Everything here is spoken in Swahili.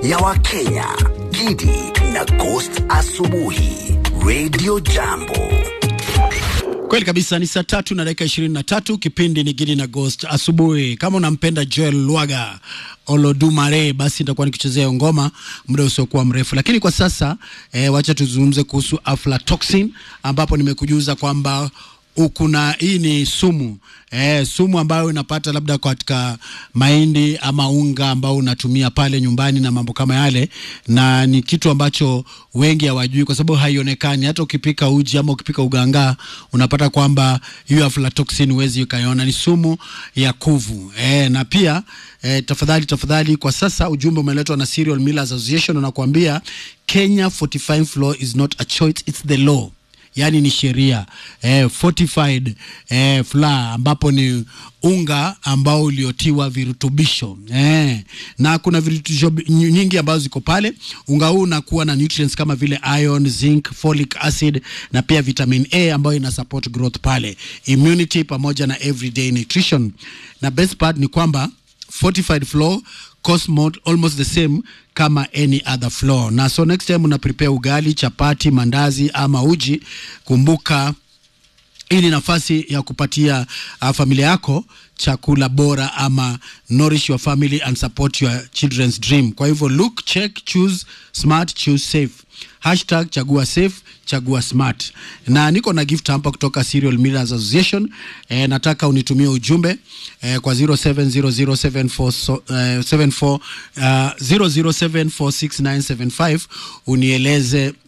ya Wakenya, Gidi na Ghost Asubuhi, Radio Jambo. Kweli kabisa, ni saa tatu na dakika ishirini na tatu. Kipindi ni Gidi na Ghost asubuhi. Kama unampenda Joel Lwaga Olodumare, basi nitakuwa nikichezea ngoma muda usiokuwa mrefu, lakini kwa sasa eh, wacha tuzungumze kuhusu aflatoxin, ambapo nimekujuza kwamba kuna hii ni sumu eh, sumu ambayo unapata labda katika mahindi ama unga ambao unatumia pale nyumbani na mambo kama yale, na ni kitu ambacho wengi hawajui kwa sababu haionekani. Hata ukipika uji ama ukipika uganga unapata kwamba hiyo aflatoxin huwezi ukaiona, ni sumu ya kuvu eh, na pia eh, tafadhali tafadhali, kwa sasa ujumbe umeletwa na Cereal Millers Association unakuambia Kenya fortified flour is not a choice, it's the law yaani ni sheria eh, fortified eh, flour ambapo ni unga ambao uliotiwa virutubisho eh, na kuna virutubisho nyingi ambazo ziko pale. Unga huu unakuwa na nutrients kama vile iron, zinc, folic acid na pia vitamin A ambayo ina support growth pale, immunity pamoja na everyday nutrition. Na best part ni kwamba fortified flour cost more, almost the same kama any other flour. Na so next time una prepare ugali, chapati, mandazi ama uji, kumbuka hii ni nafasi ya kupatia uh, familia yako chakula bora ama nourish your family and support your children's dream. Kwa hivyo look, check, choose smart, choose safe. Hashtag chagua safe, chagua smart. Na niko na gift hapa kutoka Cereal Millers Association. E, nataka unitumie ujumbe e, kwa 070074 uh, 0074697 unieleze